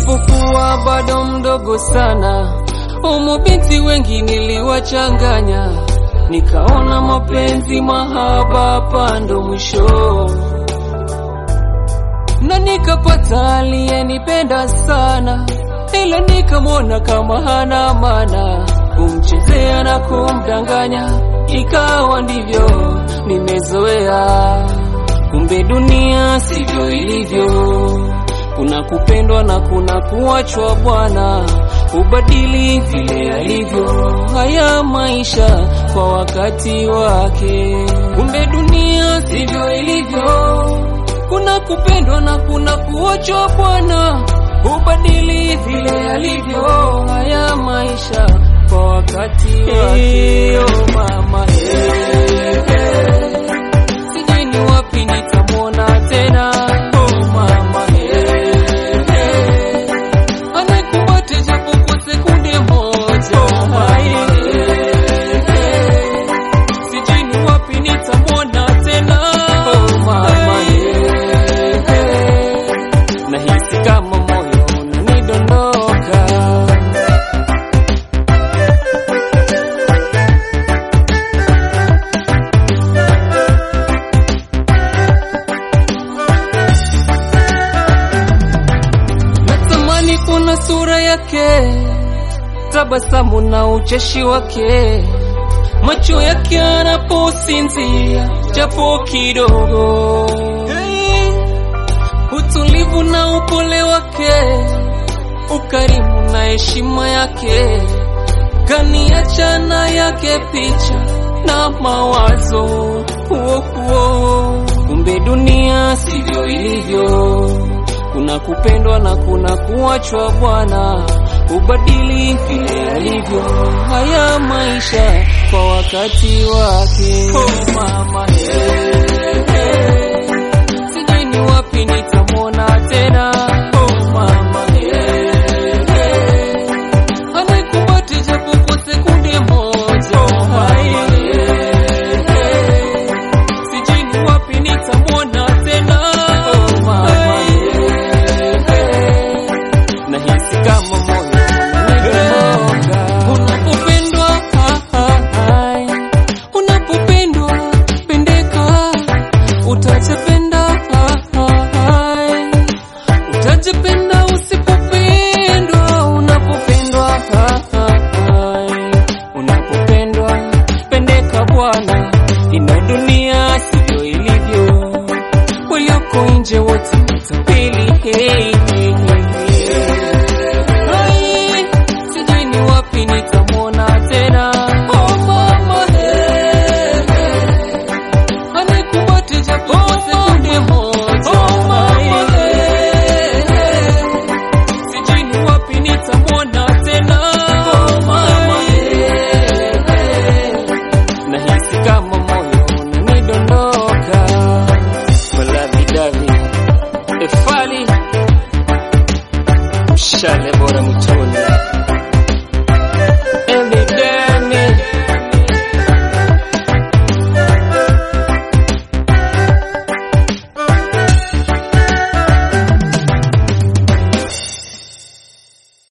nilipokuwa bado mdogo sana, umu binti wengi niliwachanganya, nikaona mapenzi mahaba hapa ndo mwisho, na nikapata aliyenipenda sana, ila nikamwona kama hana maana, kumchezea na kumdanganya, ikawa ndivyo nimezoea. Kumbe dunia sivyo ilivyo, kuna kupendwa na kuna kuachwa. Bwana ubadili vile alivyo, haya maisha kwa wakati wake. Kumbe dunia sivyo ilivyo, kuna kupendwa na kuna kuachwa. Bwana ubadili vile alivyo, haya maisha kwa wakati wake. Oh mama, hey, hey. Sijui ni wapi nitamwona tena. Oh mama, hey, hey. Anayekumbate japo kwa sekunde moja. Oh mama, hey, hey. Sijui ni wapi nitamwona tena. Oh mama, hey, hey. Nahisi kama moyo unanidondoka. Natamani kuna sura yake, tabasamu na ucheshi wake, macho yake anaposinzia japo kidogo, hey. utulivu na upole wake, ukarimu na heshima yake, kaniacha na yake picha na mawazo uo uo. Kumbe dunia sivyo ilivyo kuna kupendwa na kuna kuachwa. Bwana ubadili vile alivyo, haya maisha kwa wakati wake. Oh mama, hey, hey. Sijui ni wapi nitamwona tena. Oh mama, hey, hey. Anayekumbate japo kwa sekunde moja. Oh mama, hey, hey. Sijui ni wapi nitamwona tena. Oh mama, nahisi kama moyo unadondoka. Unapopendwa, ah, ah, ai. unapopendwa pendeka, utajipenda, ah, ah, ai. utajipenda usipopendwa. Unapopendwa, ah, ah, ai. unapopendwa pendeka bwana, ina dunia sivyo ilivyo, walioko nje wote matapeli. Hey, hey, hey. Ai, sijui ni wapi nitamwona tena. Oh mama, hey, hey. Anayekumbate japo kwa sekunde moja. Oh mama, hey, hey. Sijui ni wapi nitamwona tena. Oh mama, hey, hey. Nahisi kama moyo unanidondoka. Malavidavi Efali Mshale bora mtoni